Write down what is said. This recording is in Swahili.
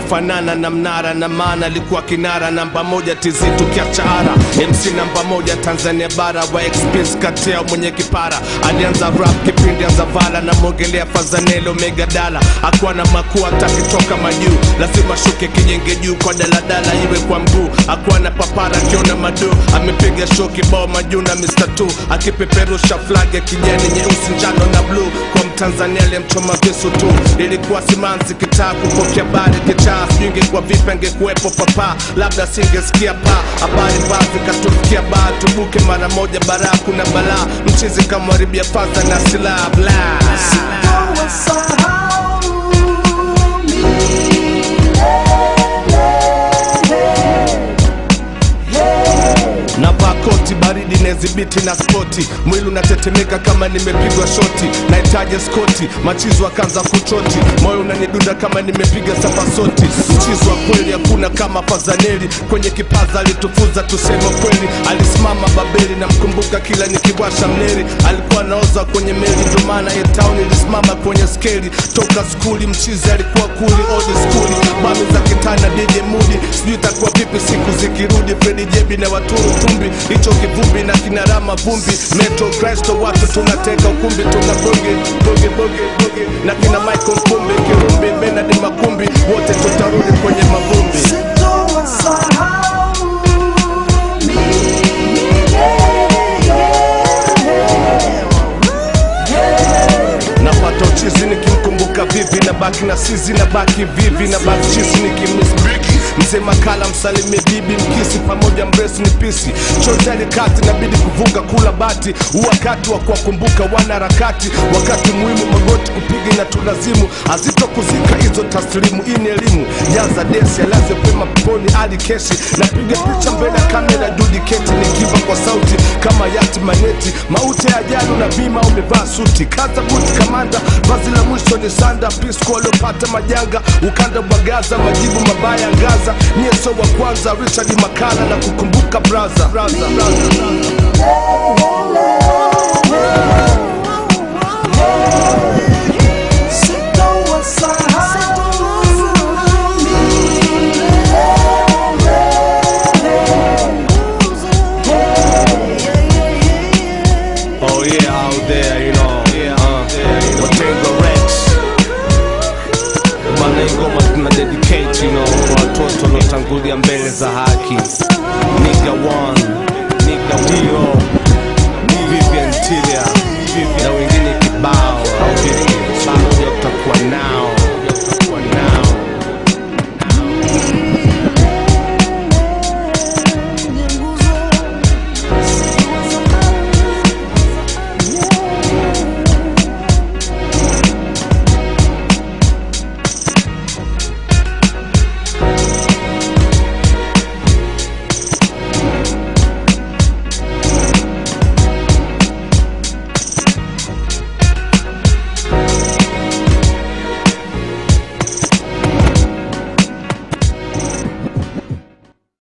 kufanana na mnara na maana alikuwa kinara namba moja tizitu kiachara mc namba moja tanzania bara wa express katea mwenye kipara alianza rap kipindi anza vala na mongelea fazanelo megadala akuwa na makuu atakitoka majuu lazima shuke kijenge juu kwa daladala iwe kwa mguu akuwa na papara akiona madu amepiga show kibao majuu na mr t akipeperusha flag ya kijani nyeusi njano na bluu kwa mtanzania aliyemchoma visu tu ilikuwa simanzi kitaa kupokea bari kichaa sijui ingekuwa vipi angekuwepo papa labda singesikia pa habari mbaya zikatufikia baa tubuke mara moja baraa kuna balaa mchizi kamwaribia faza na silaha bla navaa koti baridi nezibiti na spoti mwili unatetemeka kama nimepigwa shoti nahitaji skoti machizo akaanza kuchoti moyo unanidunda kama nimepiga safasoti mchizo wa kweli hakuna kama fazaneli kwenye kipaza alitufuza tuseme kweli alisimama babeli na mkumbuka kila nikiwasha mneri alikuwa naoza kwenye meli ndio maana ye town ilisimama kwenye skeli toka skuli mchizi alikuwa kuli old skuli bami za kitana DJ Mudi sijui itakuwa vipi siku zikirudi Fredi Jebi na waturu tumbi hicho kivumbi na kinarama vumbi Metro Kristo watu tunateka ukumbi tuna bonge bonge bonge bonge na kina Michael Mkumbi Kirumbi Benard Makumbi wote tutarudi kwenye mavumbi napata uchizi nikimkumbuka vivi na baki na sizi na baki vivi na baki chizi nikimisbiki mzee makala msalimie bibi mkisi pamoja mresu ni pisi chotani kati nabidi kuvuka kula bati wakati wa kuwakumbuka wanaharakati wakati muhimu magoti kupiga na tulazimu azito kuzika hizo taslimu hii ni elimu jaza desi alaze pema peponi ali keshi napiga picha mbele ya kamera judiketi nikiva kwa sauti kama yati maneti mauti ya ajali na bima umevaa suti kaza buti kamanda vazi la mwisho ni sanda pisco waliopata majanga ukanda bagaza majibu mabaya ngaza nyeso wa kwanza richard makala na kukumbuka braza, braza, braza, braza. Oh yeah, out there, you know. Uh, Watengo Rex. Bana hii ngoma tuna dedicate, you know, kwa watoto waliotangulia mbele za haki. Nigga one, nigga we all.